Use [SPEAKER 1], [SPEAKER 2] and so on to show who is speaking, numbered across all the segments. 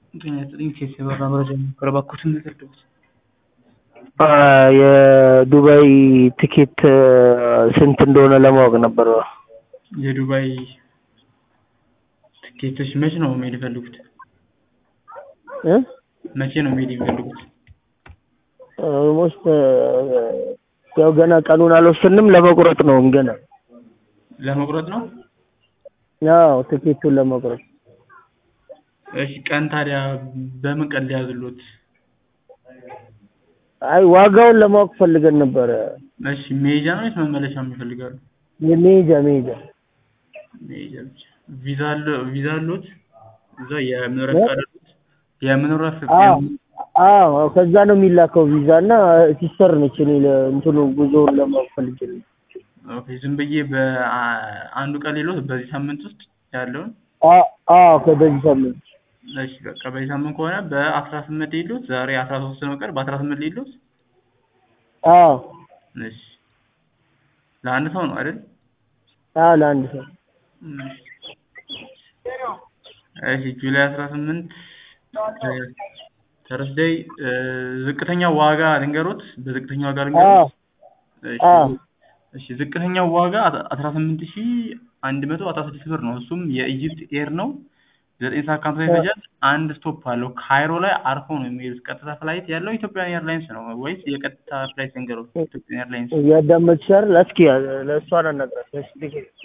[SPEAKER 1] ጤና ይስጥልኝ ኬስ የበራ መረጃ ነበረ እባክዎትን ልርዳዎት?
[SPEAKER 2] የዱባይ ትኬት ስንት እንደሆነ ለማወቅ ነበር።
[SPEAKER 1] የዱባይ ትኬቶች መቼ ነው መሄድ የፈለጉት?
[SPEAKER 2] እ
[SPEAKER 1] መቼ ነው መሄድ የሚፈልጉት?
[SPEAKER 2] ኦልሞስት ያው ገና ቀኑን አልወሰንም ለመቁረጥ ነው ገና።
[SPEAKER 1] ለመቁረጥ ነው?
[SPEAKER 2] ያው ትኬቱን ለመቁረጥ
[SPEAKER 1] እሺ ቀን ታዲያ በምን ቀን ሊያዝልዎት?
[SPEAKER 2] አይ ዋጋውን ለማወቅ ፈልገን ነበረ።
[SPEAKER 1] እሺ መሄጃ ነው ወይስ መመለሻም ይፈልጋሉ?
[SPEAKER 2] የመሄጃ መሄጃ
[SPEAKER 1] መሄጃ ብቻ። ቪዛ አለ ቪዛ አለዎት? እዛ የመኖሪያ ፈቃድ አለዎት? የመኖሪያ
[SPEAKER 2] አዎ
[SPEAKER 1] ፈቃድ
[SPEAKER 2] አዎ ከዛ ነው የሚላከው ቪዛ እና ሲስተር ነች እኔ እንትኑ ጉዞውን ለማወቅ ፈልጌ ነው።
[SPEAKER 1] ኦኬ ዝም ብዬ በአንዱ ቀን ሌሎት በዚህ ሳምንት ውስጥ ያለውን
[SPEAKER 2] አ- አዎ በዚህ ሳምንት
[SPEAKER 1] እሺ በቃ በዚህ ሳምንት ከሆነ በአስራ ስምንት ሌሎት ዛሬ አስራ ሶስት ነው ቀን በአስራ ስምንት ሌሎት
[SPEAKER 2] አዎ
[SPEAKER 1] እሺ ለአንድ ሰው ነው አይደል?
[SPEAKER 2] አዎ ለአንድ ሰው
[SPEAKER 1] እሺ ጁላይ አስራ ስምንት ተርስደይ ዝቅተኛ ዋጋ ልንገሮት በዝቅተኛ ዋጋ
[SPEAKER 2] አዎ
[SPEAKER 1] ልንገሮት እሺ
[SPEAKER 2] አዎ
[SPEAKER 1] እሺ ዝቅተኛው ዋጋ አስራ ስምንት ሺህ አንድ መቶ አስራ ስድስት ብር ነው እሱም የኢጅፕት ኤር ነው ዘጠኝ ሰዓት ከሀምሳ ይፈጃል አንድ ስቶፕ አለው ካይሮ ላይ አርፈው ነው የሚሄዱት ቀጥታ ፍላይት ያለው ኢትዮጵያን ኤርላይንስ ነው ወይስ የቀጥታ ፍላይት ልንገሮት ኢትዮጵያን ኤርላይንስ
[SPEAKER 2] እያዳመጥሽ አይደል? እስኪ ለእሷ አናግራት እስኪ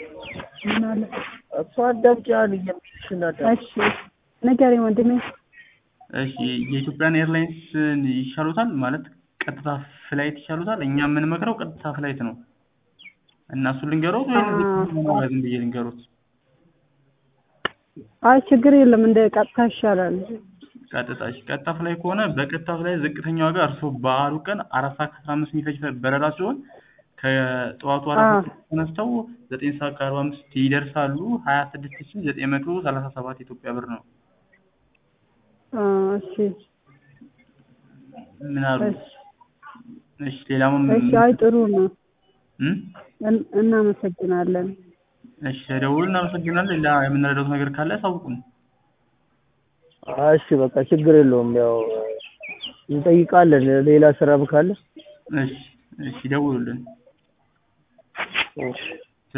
[SPEAKER 2] እሷ አዳምጪ አለ እየምልሽን አዳምጪ።
[SPEAKER 3] እሺ ንገረኝ ወንድሜ።
[SPEAKER 1] እሺ የኢትዮጵያን ኤርላይንስን ይሻሉታል ማለት ቀጥታ ፍላይት ይሻሉታል እኛ የምንመክረው ቀጥታ ፍላይት ነው እና እሱን ልንገሮት ወይም
[SPEAKER 3] አዎ።
[SPEAKER 1] ዝም ብዬ ልንገሮት
[SPEAKER 3] አይ ችግር የለም እንደ ቀጥታ ይሻላል።
[SPEAKER 1] ቀጥታ እሺ ቀጥታ ፍላይ ከሆነ በቀጥታ ፍላይ ዝቅተኛ ዋጋ እርስዎ በዓሉ ቀን አራት ሰዓት ከአስራ አምስት የሚፈጅ በረራ ሲሆን ከጠዋቱ አራት
[SPEAKER 3] አዎ።
[SPEAKER 1] ሰዓት ተነስተው ዘጠኝ ሰዓት ከአርባ አምስት ይደርሳሉ ሀያ ስድስት ሺህ ዘጠኝ መቶ ሰላሳ ሰባት ኢትዮጵያ ብር ነው
[SPEAKER 3] አ፣ እሺ
[SPEAKER 1] ምን አሉ
[SPEAKER 3] እሺ
[SPEAKER 1] እሺ ሌላም
[SPEAKER 3] እሺ አይ ጥሩ ነው።
[SPEAKER 1] እም?
[SPEAKER 3] እን- እናመሰግናለን።
[SPEAKER 1] እሺ ተደውሉ እናመሰግናለን ሌላ የምንረዳው ነገር ካለ ያሳውቁን
[SPEAKER 2] እሺ በቃ ችግር የለውም ያው እንጠይቃለን ሌላ ስራም ካለ
[SPEAKER 1] እሺ እሺ ደውሉልን
[SPEAKER 2] እሺ